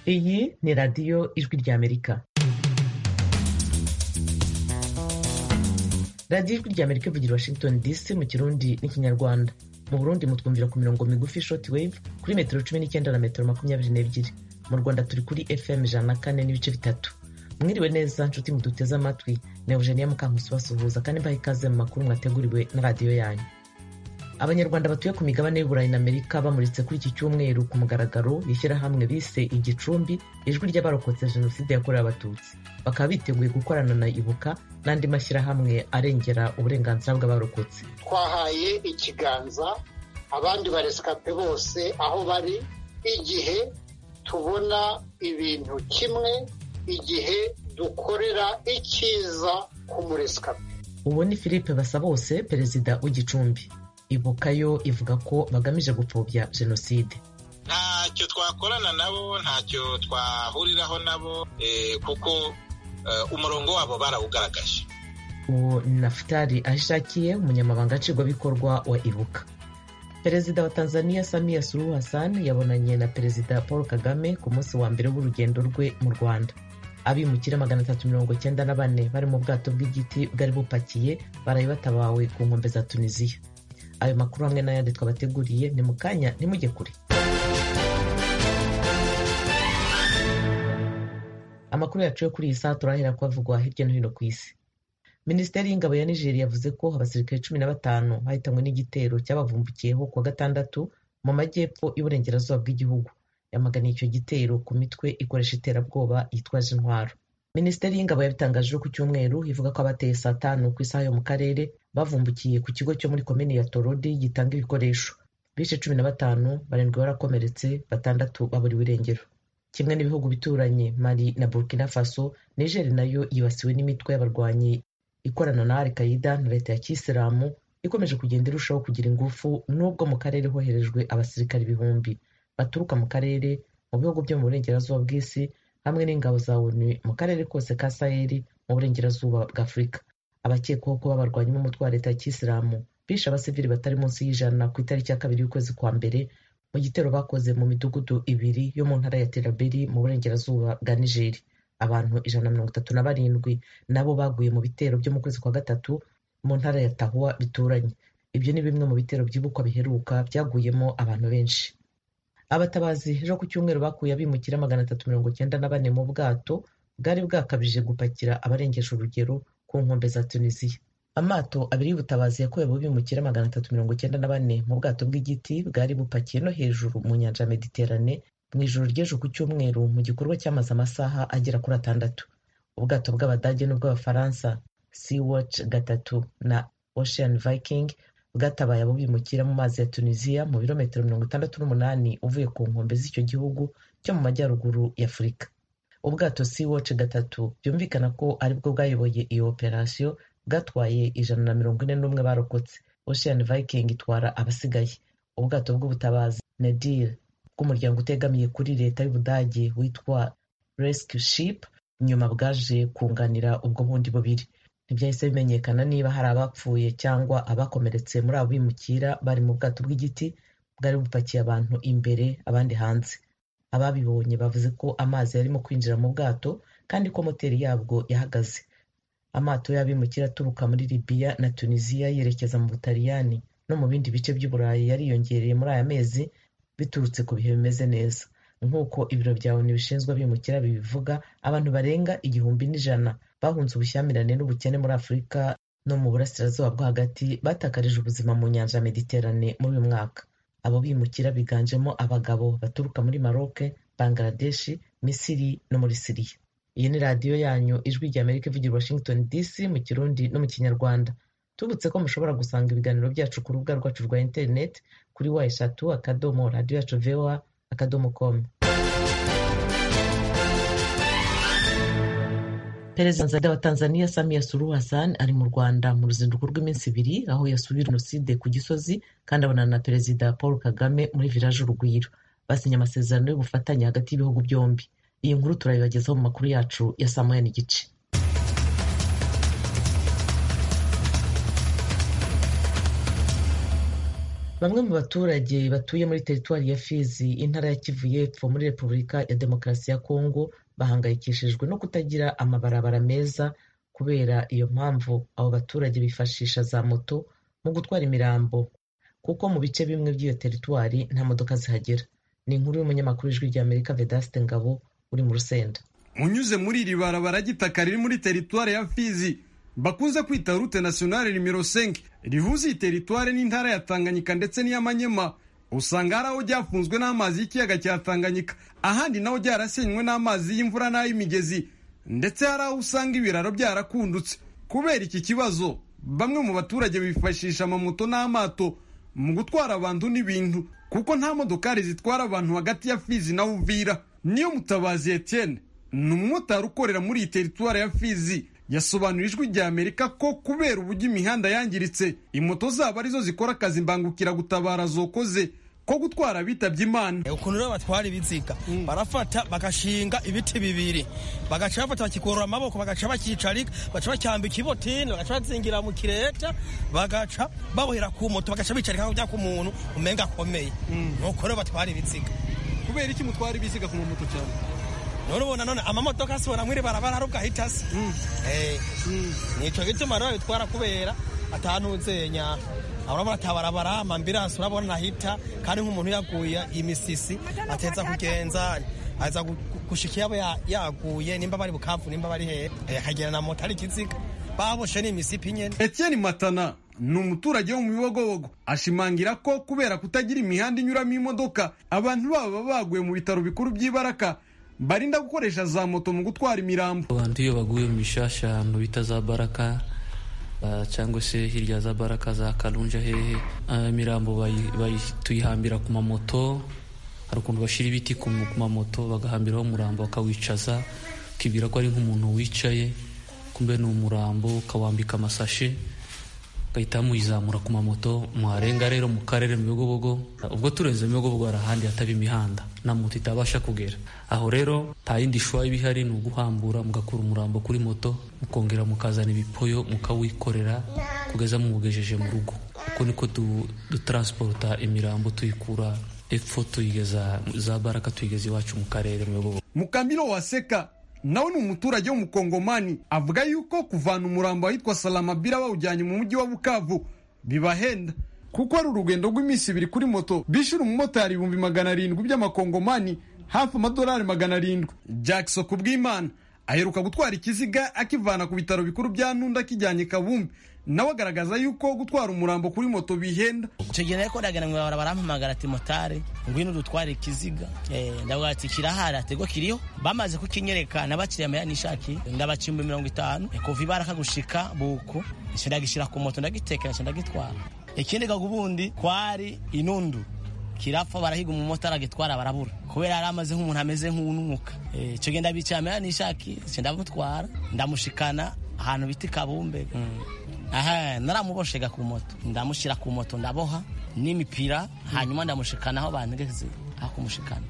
Iyi ni radiyo Ijwi ry'Amerika radiyo Ijwi ry'Amerika ivugira i Washington DC mu Kirundi n'Ikinyarwanda mu Burundi mutwumvira ku mirongo migufi short wave kuri metero cumi n'icyenda na metero makumyabiri n'ebyiri mu Rwanda turi kuri FM ijana na kane n'ibice bitatu mwiriwe neza nshuti muduteze amatwi na Eugenia Mukankusi basuhuza kandi mbaha ikaze mu makuru mwateguriwe na radiyo yanyu abanyarwanda batuye ku migabane y'uburayi na amerika bamuritse kuri iki cyumweru ku mugaragaro ishyirahamwe bise igicumbi ijwi ry'abarokotse jenoside yakorewe abatutsi bakaba biteguye gukorana na ibuka n'andi mashyirahamwe arengera uburenganzira bw'abarokotse twahaye ikiganza abandi baresikape bose aho bari igihe tubona ibintu kimwe igihe dukorera icyiza ku muresikape ubu ni philippe basabose perezida w'igicumbi ibuka yo ivuga ko bagamije gupfobya jenoside ntacyo twakorana nabo ntacyo twahuriraho nabo kuko umurongo wabo barawugaragaje uwo ni nafutari ahishakiye umunyamabanga nshingwabikorwa wa ibuka perezida wa tanzania samiya suluhu hassan yabonanye na perezida paul kagame ku munsi wa mbere w'urugendo rwe mu rwanda abimukira magana atatu mirongo icyenda na bane bari mu bwato bw'igiti bwari bupakiye baraye batabawe ku nkombe za tunisiya ayo makuru hamwe n'ayandi twabateguriye ni mu kanya ntimujye kure amakuru yacu yo kuri iyi saha turahera kuhavugwa hirya no hino ku isi minisiteri y'ingabo ya nigeria yavuze ko abasirikare cumi na batanu bahitanywe n'igitero cyabavumbukiyeho kuwa gatandatu mu majyepfo y'uburengerazuba bw'igihugu yamaganiye icyo gitero ku mitwe ikoresha iterabwoba yitwaje intwaro minisiteri y'ingabo yabitangaje ku cyumweru ivuga ko abateye saa tanu ku isaha yo mu karere bavumbukiye ku kigo cyo muri komini ya torodi gitanga ibikoresho bishe cumi na batanu barindwi barakomeretse batandatu baburiwe irengero kimwe n'ibihugu bituranye mali na burkina faso nigeri nayo yibasiwe n'imitwe y'abarwanyi ikorana na al qaida na leta ya kisilamu ikomeje kugenda irushaho kugira ingufu n'ubwo mu karere hoherejwe abasirikare ibihumbi baturuka mu karere mu bihugu byo mu burengerazuba bw'isi hamwe n'ingabo za onu mu karere kose ka saheli mu burengerazuba bwa afurika abakekwaho kuba barwanya umutwe wa leta ya kisilamu bishe abasivili batari munsi y'ijana ku itariki ya kabiri y'ukwezi kwa mbere mu gitero bakoze mu midugudu ibiri yo mu ntara ya teraberi mu burengerazuba bwa nigeri abantu ijana na mirongo itatu na barindwi nabo baguye mu bitero byo mu kwezi kwa gatatu mu ntara ya tahuwa bituranye ibyo ni bimwe mu bitero byibukwa biheruka byaguyemo abantu benshi abatabazi ejo ku cyumweru bakuye abimukira magana atatu mirongo icyenda na bane mu bwato bwari bwakabije gupakira abarengesha urugero ku nkombe za tunisiya amato abiri y'ubutabazi yakuye abo bimukira magana atatu mirongo icyenda na bane mu bwato bw'igiti bwari bupakiye no hejuru mu nyanja ya mediterane mu ijoro ry'ejo ku cyumweru mu gikorwa cyamaze amasaha agera kuri atandatu ubwato bw'abadage n'ubw'abafaransa sea watch gatatu na ocean viking bwatabaye abo bimukira mu mazi ya tunisiya mu birometero mirongo itandatu n'umunani uvuye ku nkombe z'icyo gihugu cyo mu majyaruguru ya afurika ubwato sea watch gatatu byumvikana ko aribwo bwayoboye iyo operasiyo bwatwaye ijana na mirongo ine n'umwe barokotse ocean viking itwara abasigaye ubwato bw'ubutabazi nadir bw'umuryango utegamiye kuri leta y'ubudage witwa rescue ship nyuma bwaje kunganira ubwo bundi bubiri ntibyahise bimenyekana niba hari abapfuye cyangwa abakomeretse muri abo bimukira bari mu bwato bw'igiti bwari bupakiye abantu imbere abandi hanze ababibonye bavuze ko amazi yarimo kwinjira mu bwato kandi ko moteri yabwo yahagaze amato y'abimukira aturuka muri libiya na tunisiya yerekeza mu butaliyani no mu bindi bice by'uburayi yariyongereye muri aya mezi biturutse ku bihe bimeze neza nk'uko ibiro bya onu bishinzwe abimukira bibivuga abantu barenga igihumbi n'ijana bahunze ubushyamirane n'ubukene muri afurika no mu burasirazuba bwo hagati batakarije ubuzima mu nyanja ya mediterane muri uyu mwaka abo bimukira biganjemo abagabo baturuka muri maroke bangladeshi misiri no muri siriya iyi ni radiyo yanyu ijwi rya amerika ivugira washington dc mu kirundi no mu kinyarwanda tubutse ko mushobora gusanga ibiganiro byacu ku rubuga rwacu rwa interineti kuri wa eshatu akadomo radiyo yacu voa akadomo komu perezida wa tanzania samia suluhu hassan ari mu rwanda mu ruzinduko rw'iminsi ibiri aho yasubiye jenoside ku gisozi kandi abonana na perezida paul kagame muri village urugwiro basinya amasezerano y'ubufatanye hagati y'ibihugu byombi iyi nkuru turayibagezaho mu makuru yacu ya saa moya n'igice bamwe mu baturage batuye muri teritwari ya fizi intara ya kivu y'epfo muri repubulika ya demokarasi ya kongo bahangayikishijwe no kutagira amabarabara meza kubera iyo mpamvu abo baturage bifashisha za moto mu gutwara imirambo kuko mu bice bimwe by'iyo teritwari nta modoka zihagera ni inkuru y'umunyamakuru w'ijwi ry'amerika vedaste ngabo uri mu rusenda unyuze muri iri barabara ry'itaka riri muri teritwari ya fizi bakunze kwita rute nasiyonari nimero senke rihuza iyi teritwari n'intara ya tanganyika ndetse n'iy'amanyema usanga hari aho ryafunzwe n'amazi y'ikiyaga cya tanganyika ahandi naho ryarasenywe n'amazi y'imvura n'ay'imigezi ndetse hari aho usanga ibiraro byarakundutse kubera iki kibazo bamwe mu baturage bifashisha amamoto n'amato mu gutwara abantu n'ibintu kuko nta modokari zitwara abantu hagati ya fizi na uvira niyo mutabazi etienne ni umumotari ukorera muri iyi teritwari ya fizi yasobanura ijwi rya amerika ko kubera uburyo imihanda yangiritse imoto zabo arizo zikora akazi mbangukiragutabara zokoze ko gutwara bitabye imana ukuntu rero batwara ibiziga barafata bagashinga ibiti bibiri bagaca bafata bakikurura amaboko bagaca bakicarika bagaca bacyambika ibotini bagaca bazingira mu kireta bagaca babohera ku moto bagaca bicarika ku muntu umenga akomeye nuko rero batwara ibiziga kubera iki mutwara ibiziga ku mamoto cyane none ubona none amamodoka asibona mwiri barabara ari ugahita asa nicyo gituma rero bitwara kubera atanuzenya urabona atabarabara amambiransi urabona ntahita kandi nk'umuntu yaguye imisisi ateza kugenza aza gushika yaba yaguye nimba bari bukavu nimba bari hehe akagera na moto ari ikiziga baboshe ni imisipi nyine etienne matana ni umuturage wo mu bibogobogo ashimangira ko kubera kutagira imihanda inyuramo imodoka abantu baba baguye mu bitaro bikuru by'ibaraka barinda gukoresha za moto mu gutwara imirambo abantu iyo baguye mu bishasha ahantu bita za baraka cyangwa se hirya za baraka za karunja hehe imirambo tuyihambira ku mamoto hari ukuntu bashyira ibiti ku mamoto bagahambiraho umurambo bakawicaza ukibwira ko ari nk'umuntu wicaye kumbe ni umurambo ukawambika amasashe ugahita muyizamura ku mamoto mwarenga rero mu karere mu bigobogo ubwo turenze mu bigobogo hari ahandi hataba imihanda na moto itabasha kugera aho rero nta yindi shwa iba ihari ni uguhambura mugakura umurambo kuri moto mukongera mukazana ibipoyo mukawikorera kugeza muwugejeje mu rugo uko niko dutransporta imirambo tuyikura epfo tuyigeza za baraka tuyigeza iwacu mu karere mu bigobogo mukamiro waseka nawe ni umuturage w'umukongomani avuga yuko kuvana umurambo ahitwa salamabira bawujyanye mu mujyi wa bukavu bibahenda kuko ari urugendo rw'iminsi ibiri kuri moto bishyura umumotari ibihumbi magana arindwi by'amakongomani hafi amadolari magana arindwi jackson ku bw'imana aheruka gutwara ikiziga akivana ku bitaro bikuru bya ntunda akijyanye kabumbi nawe agaragaza yuko gutwara umurambo kuri moto bihenda icyo gihe rero ndaganira barampamagara ati motari ngwino dutware ikiziga ndavuga ati kirahari atego kiriho bamaze kukinyereka nabakiriye amaya nishaki ndabacimba mirongo itanu kuva ibaraka gushika buko ndagishyira ku moto ndagitekera ndagitwara ikindi gaga ubundi kwari inundu kirapfa barahiga umumotari agitwara barabura kubera yari amaze nk'umuntu ameze nk'ununuka icyo gihe ndabicaye amaya nishaki ndamutwara ndamushikana ahantu bita kabumbe aha naramuboshega ku moto ndamushyira ku moto ndaboha n'imipira hanyuma ndamushikana aho bantegeze aho kumushikana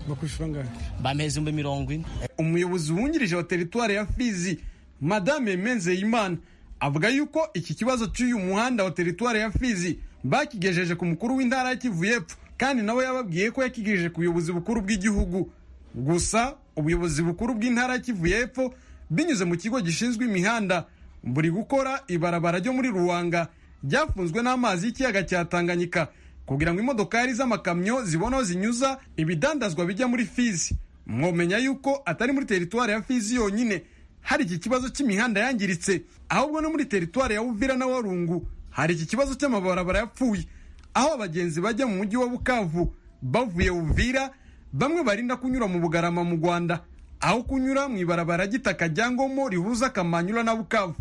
bamuheza ibihumbi mirongo ine umuyobozi wungirije wa teritwari ya fizi madame menzeyimana avuga yuko iki kibazo cy'uyu muhanda wa teritwari ya fizi bakigejeje ku mukuru w'intara y'Kivu y'Epfo kandi nawe yababwiye ko yakigejeje ku buyobozi bukuru bw'igihugu gusa ubuyobozi bukuru bw'intara y'Kivu y'Epfo binyuze mu kigo gishinzwe imihanda buri gukora ibarabara ryo muri ruwanga ryafunzwe n'amazi y'ikiyaga cya tanganyika kugira ngo imodokari z'amakamyo zibone aho zinyuza ibidandazwa bijya muri fizi mwomenya yuko atari muri teritwari ya fizi yonyine hari iki kibazo cy'imihanda yangiritse ahubwo no muri teritwari ya uvira na warungu hari iki kibazo cy'amabarabara yapfuye aho abagenzi bajya mu mujyi wa bukavu bavuye uvira bamwe barinda kunyura mu bugarama mu rwanda aho kunyura mu ibarabara ry'itaka rya ngomo rihuza kamanyura na bukavu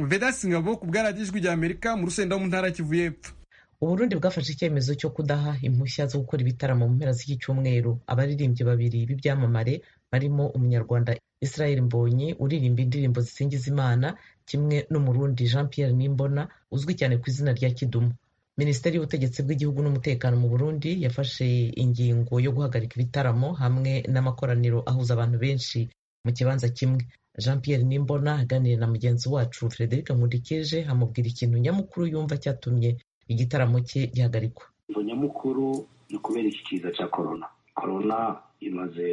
vedasi ngabo ku bwaradijwi rya amerika mu rusenda mu ntara kivu y'epfo uburundi bwafashe icyemezo cyo kudaha impushya zo gukora ibitaramo mu mpera z'iki cyumweru abaririmbyi babiri b'ibyamamare barimo umunyarwanda israel mbonyi uririmba indirimbo zisingiza imana kimwe n'umurundi jean pierre nimbona uzwi cyane ku izina rya kidumu minisiteri y'ubutegetsi bw'igihugu n'umutekano mu burundi yafashe ingingo yo guhagarika ibitaramo hamwe n'amakoraniro ahuza abantu benshi mu kibanza kimwe jean pierre nimbona aganira na mugenzi wacu frederic nkurikije amubwira ikintu nyamukuru yumva cyatumye igitaramo cye gihagarikwa impamvu nyamukuru ni ukubera iki kiza cya korona korona imaze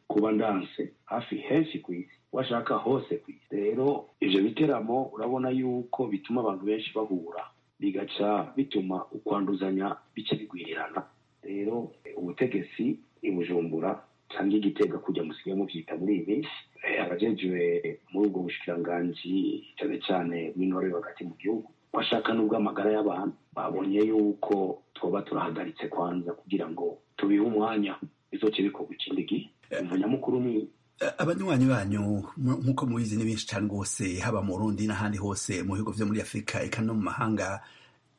kuba ndanse hafi henshi ku isi washaka hose ku isi rero ibyo biteramo urabona yuko bituma abantu benshi bahura bigaca bituma ukwanduzanya bice bigwirirana rero ubutegetsi i bujumbura cyangwa igitega kujya musigaye mubyita muri iyi minsi eh, abajejewe muri ubwo bushikiranganji cyane cyane bw'intore hagati mu gihugu bashaka n'ubwo amagara y'abantu babonye yuko twoba turahagaritse kwanza kugira ngo tubihe umwanya bizoce bikorwa ikindi gihe umva nyamukuru ni abanywanyi banyu mu- nk'uko mubizi ni benshi cyane rwose haba mu rundi n'ahandi hose mu bihugu byo muri afurika eka no mu mahanga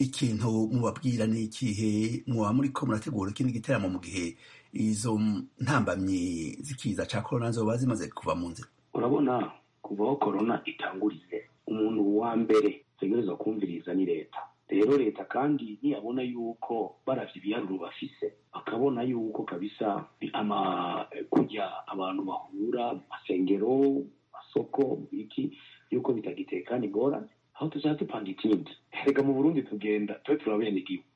ikintu mubabwira ni ikihe muba muri ko murategura ikindi giteramo mu gihe izo ntambamyi zikiza cya korona zoba zimaze kuva mu nzira urabona kuva aho korona itanguriye umuntu wa mbere ategereza kumviriza ni leta rero leta kandi ntiyabona yuko baravye ibiharuro bafise bakabona yuko kabisa ni ama kujya abantu bahura mu masengero mu masoko mu biki yuko bitagitekana ingorane aho tuzaba dupanga ikindi erega mu burundi tugenda tube turabenegihugu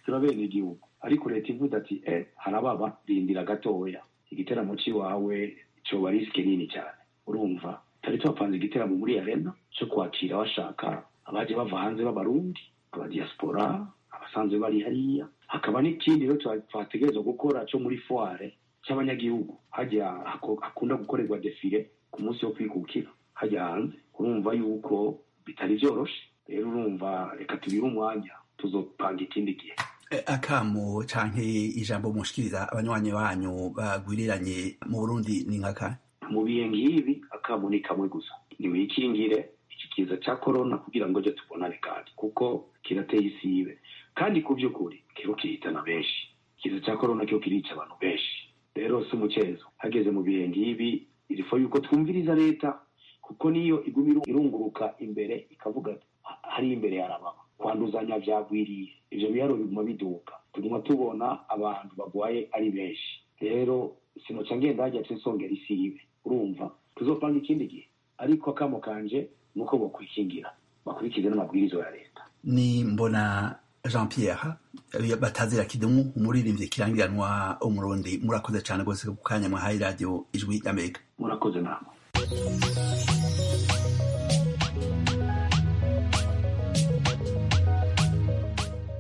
turabenegihugu ariko leta ivuze ati e harababa rindira gatoya igiteramo c'iwawe coba risike nini cyane urumva tari tuhapanze igiteramo muri arena cyo kwakira bashaka abaje bava hanze b'abarundi abadiaspora abasanzwe bari hariya hakaba n'ikindi rero twa- twategerezwa gukora cyo muri foire cy'abanyagihugu hajya hako- hakunda gukorerwa defile ku munsi wo kwikukira hajya hanze urumva yuko bitari byoroshe rero urumva reka tubihe umwanya tuzopanga ikindi gihe E, akamo canke ijambo mushikiriza abanywanyi banyu bagwiriranye mu burundi ni nka kanyu mu bihe nk'ibi akamo ni kamwe gusa nimwikingire iki kiza cya korona kugira ngo ejo tubonane kandi kuko kirateye isi ibe kandi ku by'ukuri kiba kirihitana benshi ikiza cya korona cyo kirica abantu benshi rero si umukezo hageze mu bihe nk'ibi irifo yuko twumviriza leta kuko niyo iguma iru- irunguruka imbere ikavuga ati "Ha- hari imbere yarababa kwanduzanya byagwiriye ibyo biharo biguma biduka tuguma tubona abantu bagwaye ari benshi rero sinoca ngenda hajya nsongera isi ibe urumva tuzopanga ikindi gihe ariko akamo kanje ni uko bakwikingira bakurikize n'amabwiriza ya leta ni mbona jean pierre eh, batazira kidumu umuririmbyi kirangiranwa umurundi murakoze cyane rwose ku kanya mwahaye radiyo ijwi y'amerika murakoze namwe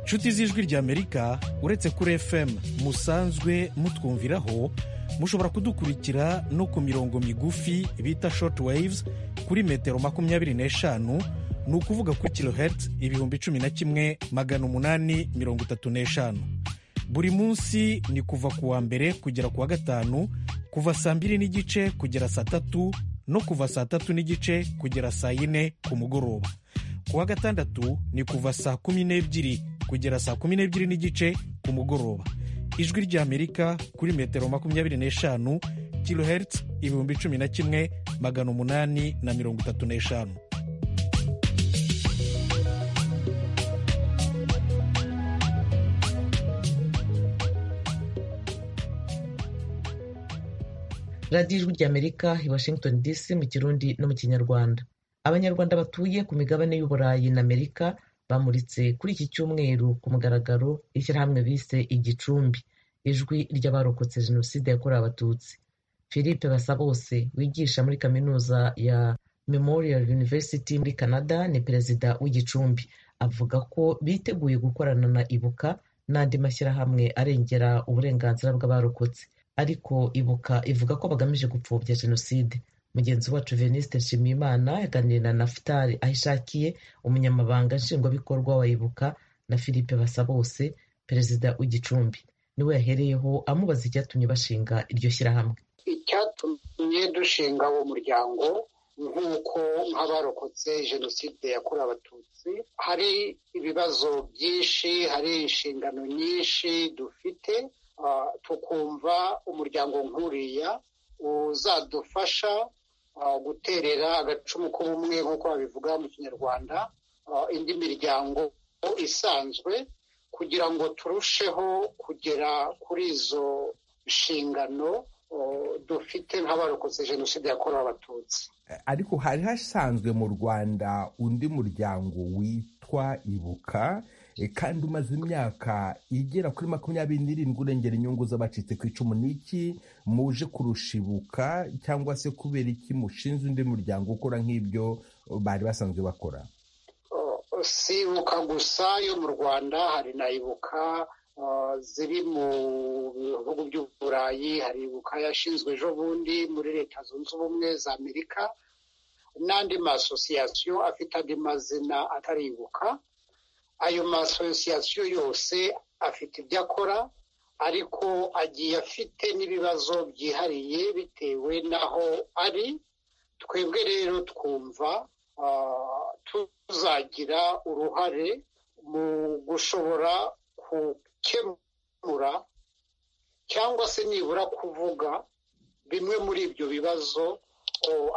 nshuti z'ijwi ry'amerika uretse kuri fm musanzwe mutwumviraho mushobora kudukurikira no ku mirongo migufi bita short waves kuri metero makumyabiri n'eshanu ni ukuvuga kuri kilohertz ibihumbi cumi na kimwe magana umunani mirongo itatu n'eshanu buri munsi ni kuva ku wa mbere kugera ku wa gatanu kuva saa mbiri n'igice kugera saa tatu no kuva saa tatu n'igice kugera saa yine ku mugoroba ku wa gatandatu ni kuva saa kumi n'ebyiri kugera saa kumi n'ebyiri n'igice ku mugoroba ijwi ry'amerika kuri metero makumyabiri n'eshanu kilohertz ibihumbi cumi na kimwe magana umunani na mirongo itatu n'eshanu radiyo ijwi ry'amerika i washington dc mu kirundi no mu kinyarwanda abanyarwanda batuye ku migabane y'uburayi na amerika bamuritse kuri iki cyumweru ku mugaragaro ishyirahamwe bise igicumbi ijwi ry'abarokotse jenoside yakorewe abatutsi philippe basabose wigisha muri kaminuza ya memorial university muri canada ni perezida w'igicumbi avuga ko biteguye gukorana na ibuka n'andi mashyirahamwe arengera uburenganzira bw'abarokotse ariko ibuka ivuga ko bagamije gupfobya jenoside mugenzi wacu veniste nshimiyimana yaganiriye na nafutari ahishakiye umunyamabanga nshingwabikorwa wa ibuka na philippe basabose perezida w'igicumbi niwe yahereyeho amubaza icyatumye bashinga iryo shyirahamwe icyatumye dushinga uwo muryango nk'uko nk'abarokotse jenoside yakorewe abatutsi hari ibibazo byinshi hari inshingano nyinshi dufite ah, tukumva umuryango nk'uriya uzadufasha ah, guterera agacumu k'ubumwe nk'uko babivuga mu kinyarwanda ah, indi miryango isanzwe kugira ngo turusheho kugera kuri izo nshingano o, dufite nk'abarokotse jenoside yakorewe abatutsi ariko hari hasanzwe mu rwanda undi muryango witwa ibuka E, kandi umaze imyaka igera kuri makumyabiri n'irindwi urengera inyungu z'abacitse ku icumu n'iki muje kurushibuka cyangwa se kubera iki mushinze undi muryango ukora nk'ibyo bari basanzwe bakora sibuka gusa yo mu rwanda hari na ibuka uh, ziri mu bihugu by'u burayi hari ibuka yashinzwe ejo bundi muri leta zunze ubumwe za amerika n'andi masosiyasiyo afite andi mazina atari ibuka ayo masosiyasiyo yose afite ibyo akora ariko agiye afite n'ibibazo byihariye bitewe n'aho ari twebwe rero twumva tuzagira uruhare mu gushobora gukemura cyangwa se nibura kuvuga bimwe muri ibyo bibazo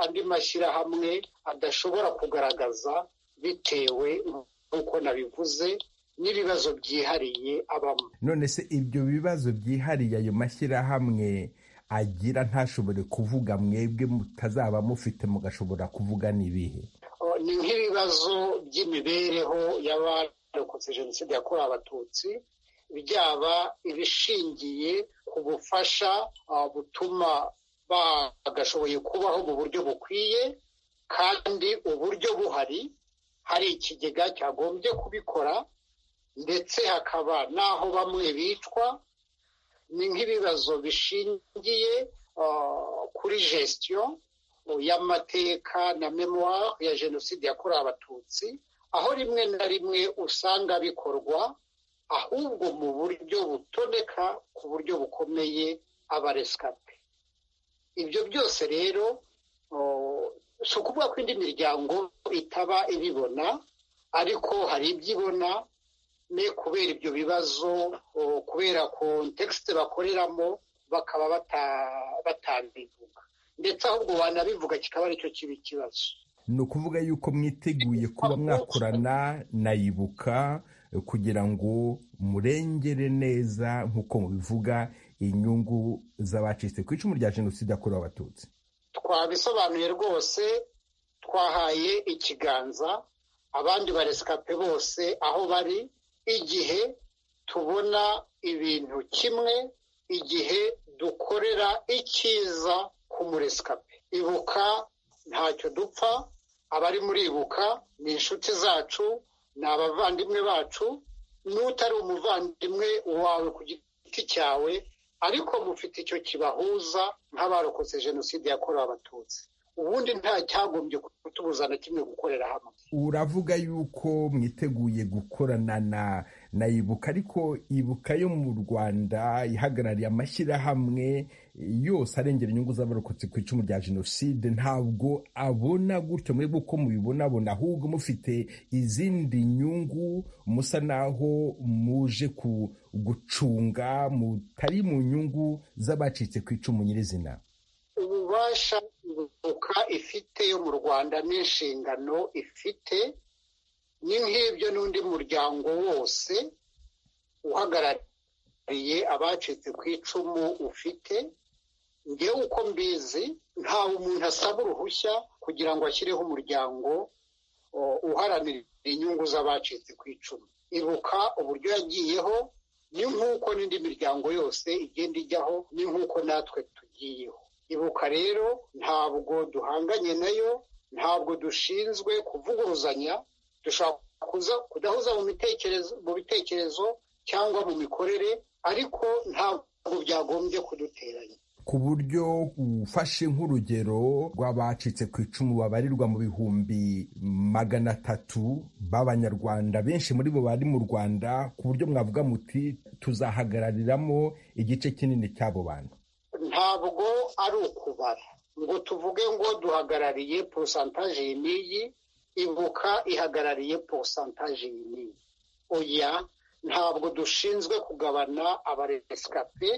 andi mashyirahamwe adashobora kugaragaza bitewe nk'uko nabivuze n'ibibazo byihariye abamo none se ibyo bibazo byihariye ayo mashyirahamwe agira ntashobore kuvuga mwebwe mutazaba mufite mugashobora kuvuga n'ibihe ni nk'ibibazo by'imibereho y'abarokotse jenoside yakorewe abatutsi byaba ibishingiye ku bufasha butuma bagashoboye kubaho mu buryo bukwiye kandi uburyo buhari hari ikigega cyagombye kubikora ndetse hakaba n'aho bamwe bicwa ni nk'ibibazo bishingiye kuri gestion y'amateka na memoire ya jenoside yakorewe abatutsi aho rimwe na rimwe usanga bikorwa ahubwo mu buryo butoneka ku buryo bukomeye abaresikape ibyo byose rero si ukuvuga ko indi miryango itaba ibibona ariko hari ibyo ibona kubera ibyo bibazo kubera kontekisite bakoreramo bakaba batabivuga ndetse ahubwo wanabivuga kikaba aricyo kiba ikibazo ni ukuvuga yuko mwiteguye kuba mwakorana nayibuka kugira ngo murengere neza nk'uko mubivuga inyungu z'abacitse ku icumu rya jenoside yakorewe abatutsi twabisobanuye rwose twahaye ikiganza abandi baresikape bose aho bari igihe tubona ibintu kimwe igihe dukorera icyiza ku muresikape ibuka ntacyo dupfa abari muri ibuka ni inshuti zacu ni abavandimwe bacu n'utari umuvandimwe wawe ku giti cyawe ariko mufite icyo kibahuza nk'abarokotse jenoside yakorewe abatutsi ubundi nta cyagombye kutubuza na kimwe gukorera hamwe uravuga yuko mwiteguye gukorana na na ibuka ariko ibuka yo mu rwanda ihagarariye amashyirahamwe yose arengera inyungu z'abarokotse ku icumu rya jenoside ntabwo abona gutyo muri uko mubibonabona ahubwo mufite izindi nyungu musa naho muje ku gucunga mutari mu nyungu z'abacitse ku icumu nyirizina ububasha ibuka ifite yo mu rwanda n'inshingano ifite ni nk'ibyo n'undi muryango wose uhagarariye abacitse ku icumu ufite ngewe uko mbizi ntawe umuntu asaba uruhushya kugira ngo ashyireho umuryango uharanira inyungu z'abacitse ku icumu ibuka uburyo yagiyeho ni nk'uko n'indi miryango yose igenda ijyaho ni nk'uko natwe tugiyeho ibuka rero ntabwo duhanganye nayo ntabwo dushinzwe kuvuguruzanya dushobora kudahuza mu bitekerezo cyangwa mu mikorere ariko ntabwo byagombye kuduteranya ku buryo ufashe nk'urugero rw'abacitse ku icumu babarirwa mu bihumbi magana atatu b'abanyarwanda benshi muri bo bari mu rwanda ku buryo mwavuga muti tuzahagarariramo igice kinini cy'abo bantu ntabwo ari ukubara ngo tuvuge ngo duhagarariye porosantaje iyi n'iyi ibuka ihagarariye porosantaje iyi n'iyi oya ntabwo dushinzwe kugabana abaresikape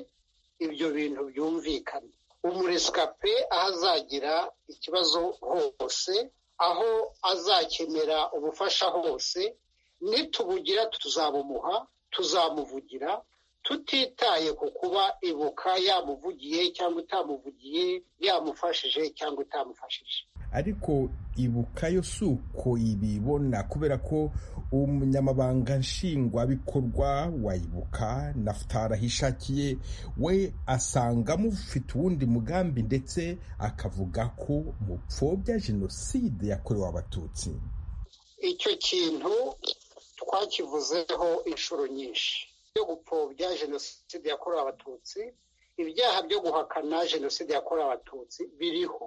ibyo bintu byumvikana umuresikape aho azagira ikibazo hose aho azakenera ubufasha hose nitubugira tuzabumuha tuzamuvugira tutitaye ku kuba ibuka yamuvugiye cyangwa itamuvugiye yamufashije cyangwa itamufashije ariko ibuka yo si uko ibibona kubera ko umunyamabanga nshingwabikorwa wa ibuka nafutara ahishakiye we asanga mufite uwundi mugambi ndetse akavuga ko mupfobya jenoside yakorewe abatutsi icyo kintu twakivuzeho inshuro nyinshi byo gupfobya jenoside yakorewe abatutsi ibyaha byo guhakana jenoside yakorewe abatutsi biriho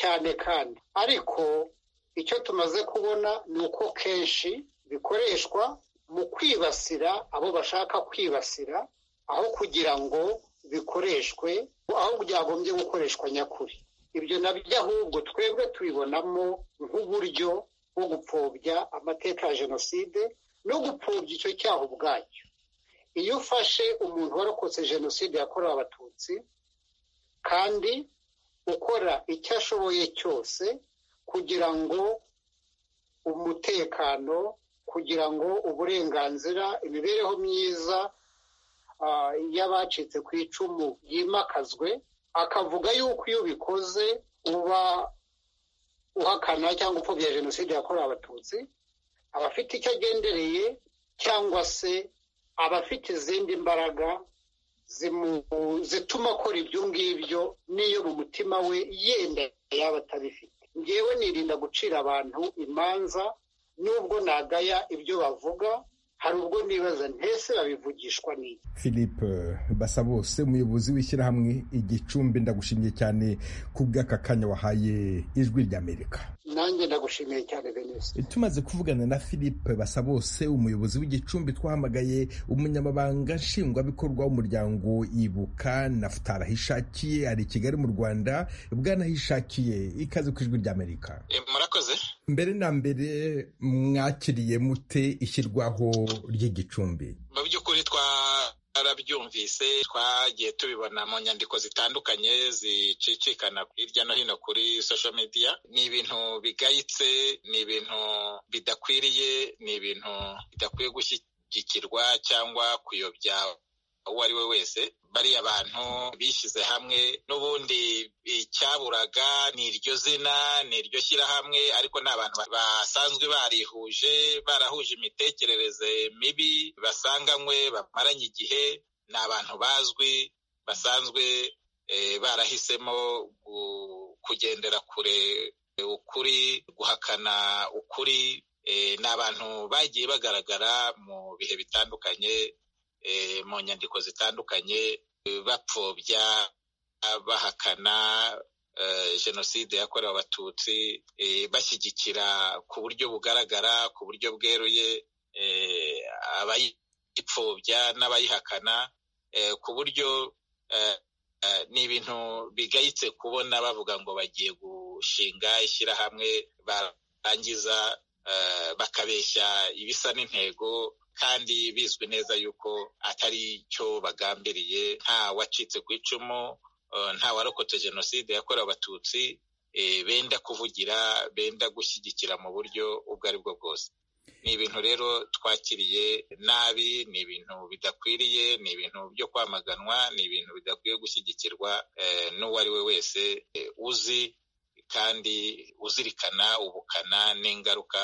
cyane kandi ariko icyo tumaze kubona ni uko kenshi bikoreshwa mu kwibasira abo bashaka kwibasira aho kugira ngo bikoreshwe aho byagombye gukoreshwa nyakuri ibyo nabyo ahubwo twebwe tubibonamo nk'uburyo bwo gupfobya amateka ya jenoside no gupfobya icyo cyaha ubwacyo iyo ufashe umuntu warokotse jenoside yakorewe abatutsi kandi ukora icyo ashoboye cyose kugira ngo umutekano kugira ngo uburenganzira imibereho myiza y'abacitse ku icumu yimakazwe akavuga yuko iyo ubikoze uba uhakana cyangwa upfobya jenoside yakorewe abatutsi abafite icyo agendereye cyangwa se abafite izindi mbaraga zituma akora ibyo ngibyo n'iyo mu mutima we yenda yaba atabifite ngewe nirinda gucira abantu imanza nubwo nagaya ibyo bavuga hari ubwo nibaza ntese babivugishwa n'iki philippe basabose umuyobozi w'ishyirahamwe igicumbi ndagushimiye cyane ku bw'aka kanya wahaye ijwi ry'amerika nanjye ndagushimiye cyane benisi tumaze kuvugana na philippe basabose umuyobozi w'igicumbi twahamagaye umunyamabanga nshingwabikorwa w'umuryango ibuka nafutara hishakiye ari i kigali mu rwanda bwanahishakiye ikaze ku ijwi ry'amerika murakoze mbere na mbere mwakiriye mute ishyirwaho ry'igicumbi mu by'ukuri twarabyumvise twagiye tubibona mu nyandiko zitandukanye zicicikana hirya no hino kuri social media ni ibintu bigayitse ni ibintu bidakwiriye ni ibintu bidakwiye gushyigikirwa cyangwa kuyobya uwo ari we wese bariya bantu bishyize hamwe n'ubundi icyaburaga ni iryo zina ni iryo shyirahamwe ariko ni abantu basanzwe barihuje barahuje imitekerereze mibi basanganywe bamaranye igihe ni abantu bazwi basanzwe barahisemo kugendera kure ukuri guhakana ukuri ni abantu bagiye bagaragara mu bihe bitandukanye mu nyandiko zitandukanye bapfobya bahakana jenoside yakorewe abatutsi bashyigikira ku buryo bugaragara ku buryo bweruye abayipfobya n'abayihakana ku buryo ni ibintu bigayitse kubona bavuga ngo bagiye gushinga ishyirahamwe barangiza bakabeshya ibisa n'intego kandi bizwi neza yuko atari cyo bagambiriye nta wacitse ku icumu nta warokotse jenoside yakorewe abatutsi benda kuvugira benda gushyigikira mu buryo ubwo ari bwo bwose ni ibintu rero twakiriye nabi ni ibintu bidakwiriye ni ibintu byo kwamaganwa ni ibintu bidakwiye gushyigikirwa n'uwo ari we wese uzi kandi uzirikana ubukana n'ingaruka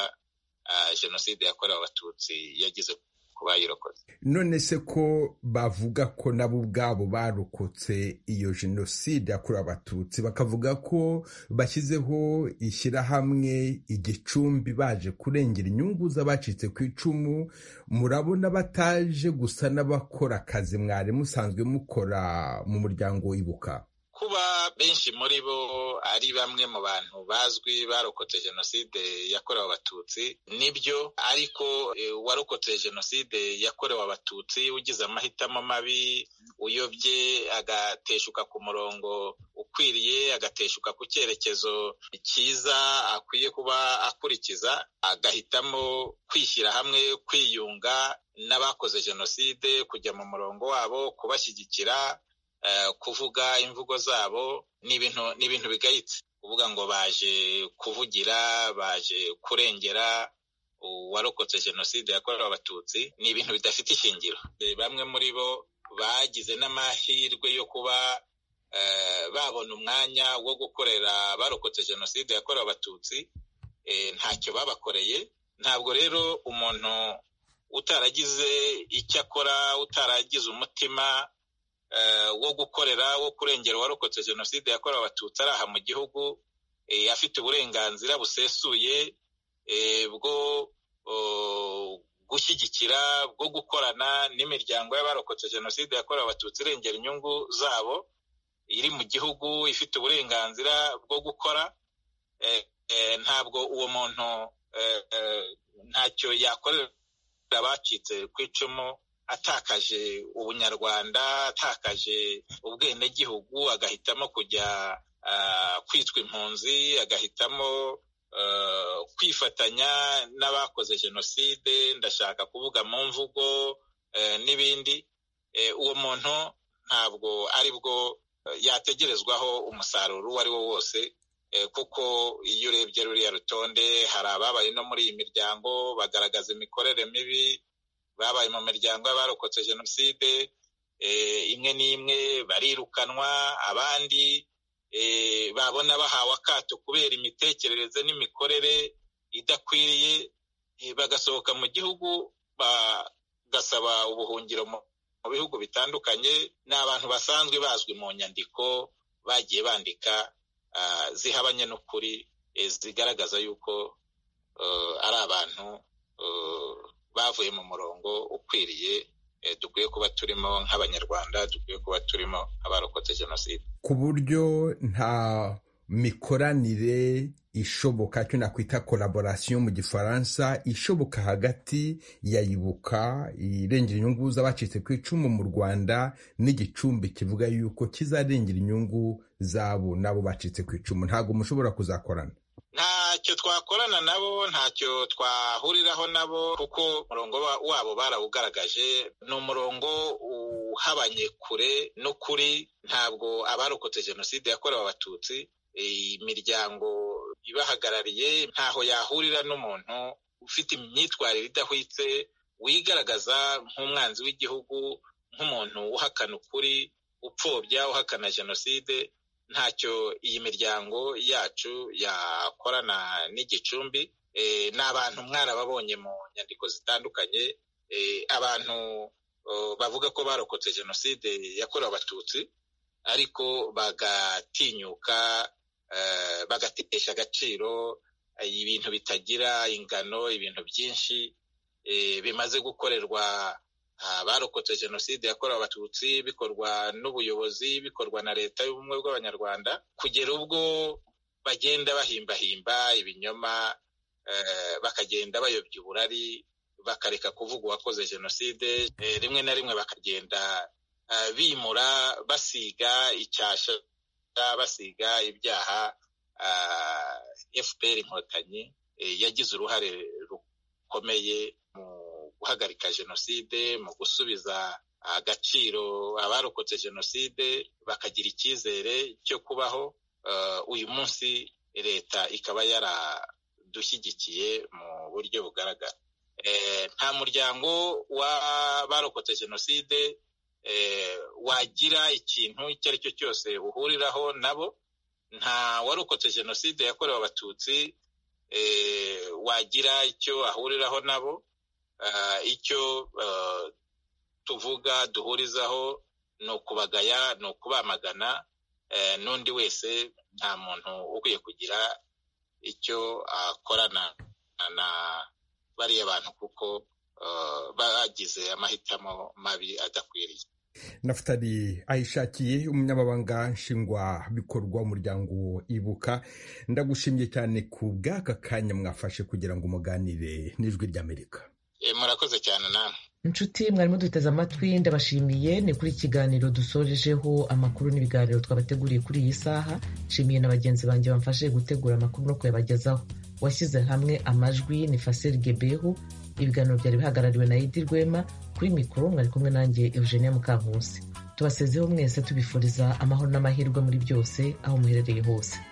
jenoside yakorewe abatutsi yagize ku bayirokotse none se ko bavuga ko nabo ubwabo barokotse iyo jenoside yakorewe abatutsi bakavuga ko bashyizeho ishyirahamwe igicumbi baje kurengera inyungu z'abacitse ku icumu murabona bataje gusa n'abakora akazi mwari musanzwe mukora mu muryango ibuka kuba benshi muri bo ari bamwe mu bantu bazwi barokotse jenoside yakorewe abatutsi nibyo ariko warokotse jenoside yakorewe abatutsi ugize amahitamo mabi uyobye agateshuka ku murongo ukwiriye agateshuka ku cyerekezo cyiza akwiye kuba akurikiza agahitamo kwishyira hamwe kwiyunga n'abakoze jenoside kujya mu murongo wabo kubashyigikira kuvuga imvugo zabo ni ibintu ni ibintu bigayitse kuvuga ngo baje kuvugira baje kurengera uwarokotse jenoside yakorewe abatutsi ni ibintu bidafite ishingiro bamwe muri bo bagize n'amahirwe yo kuba babona umwanya wo gukorera abarokotse jenoside yakorewe abatutsi ntacyo babakoreye ntabwo rero umuntu utaragize icyo akora utaragize umutima wo gukorera wo kurengera uwarokotse jenoside yakorewe abatutsi ari aha mu gihugu afite uburenganzira busesuye bwo gushyigikira bwo gukorana n'imiryango y'abarokotse jenoside yakorewe abatutsi irengera inyungu zabo iri mu gihugu ifite uburenganzira bwo gukora ntabwo uwo muntu ntacyo yakorera abacitse ku icumu atakaje ubunyarwanda atakaje ubwenegihugu agahitamo kujya kwitwa impunzi agahitamo kwifatanya n'abakoze jenoside ndashaka kuvuga mu mvugo n'ibindi uwo muntu ntabwo ari bwo yategerezwaho umusaruro uwo ari wo wose kuko iyo urebye ruriya rutonde hari ababaye no muri iyi miryango bagaragaza imikorere mibi babaye mu miryango y'abarokotse jenoside imwe n'imwe barirukanwa abandi babona bahawe akato kubera imitekerereze n'imikorere idakwiriye bagasohoka mu gihugu bagasaba ubuhungiro mu bihugu bitandukanye ni abantu basanzwe bazwi mu nyandiko bagiye bandika zihabanye n'ukuri zigaragaza yuko ari abantu bavuye mu murongo ukwiriye dukwiye kuba turimo nk'abanyarwanda dukwiye kuba turimo abarokotse jenoside ku buryo nta mikoranire ishoboka cyo nakwita collaboration mu gifaransa ishoboka hagati ya ibuka irengera inyungu z'abacitse ku icumu mu rwanda n'igicumbi kivuga yuko kizarengera inyungu zabo n'abo bacitse ku icumu ntabwo mushobora kuzakorana ntacyo twakorana nabo ntacyo twahuriraho nabo kuko umurongo wabo barawugaragaje ni umurongo uhabanye kure n'ukuri ntabwo abarokotse jenoside yakorewe abatutsi imiryango ibahagarariye ntaho yahurira n'umuntu ufite imyitwarire idahwitse wigaragaza nk'umwanzi w'igihugu nk'umuntu uhakana ukuri upfobya uhakana jenoside ntacyo iyi miryango yacu yakorana n'igicumbi ni abantu mwarababonye mu nyandiko zitandukanye abantu bavuga ko barokotse jenoside yakorewe abatutsi ariko bagatinyuka bagatesha agaciro ibintu bitagira ingano ibintu byinshi bimaze gukorerwa abarokotse jenoside yakorewe abatutsi bikorwa n'ubuyobozi bikorwa na leta y'ubumwe bw'abanyarwanda kugera ubwo bagenda bahimbahimba ibinyoma bakagenda bayobya uburari bakareka kuvuga uwakoze jenoside rimwe na rimwe bakagenda bimura basiga icyasha basiga ibyaha fpr inkotanyi yagize uruhare rukomeye mu guhagarika jenoside mu gusubiza agaciro abarokotse jenoside bakagira icyizere cyo kubaho uyu munsi leta ikaba yaradushyigikiye mu buryo bugaragara nta muryango w'abarokotse jenoside wagira ikintu icyo ari cyo cyose uhuriraho nabo nta warokotse jenoside yakorewe abatutsi wagira icyo ahuriraho nabo icyo tuvuga duhurizaho ni ukubagaya ni ukubamagana n'undi wese nta muntu ukwiye kugira icyo akorana na bariya bantu kuko bagize amahitamo mabi adakwiriye nafutari ayishakiye umunyamabanga nshingwabikorwa w'umuryango ibuka ndagushimye cyane ku bw'aka kanya mwafashe kugira ngo umuganire n'ijwi ry'amerika murakoze cyane nawe inshuti mwarimo duteze amatwi ndabashimiye ni kuri ikiganiro dusorejeho amakuru n'ibiganiro twabateguriye kuri iyi saha nshimiye na bagenzi banjye bamfashe gutegura amakuru no kuyabagezaho washyize hamwe amajwi ni faseri gebehu ibiganiro byari bihagarariwe na Idi Rwema kuri mikoro mwari kumwe nanjye Eugenia Mukankusi tubasezeho mwese tubifuriza amahoro n'amahirwe muri byose aho muherereye hose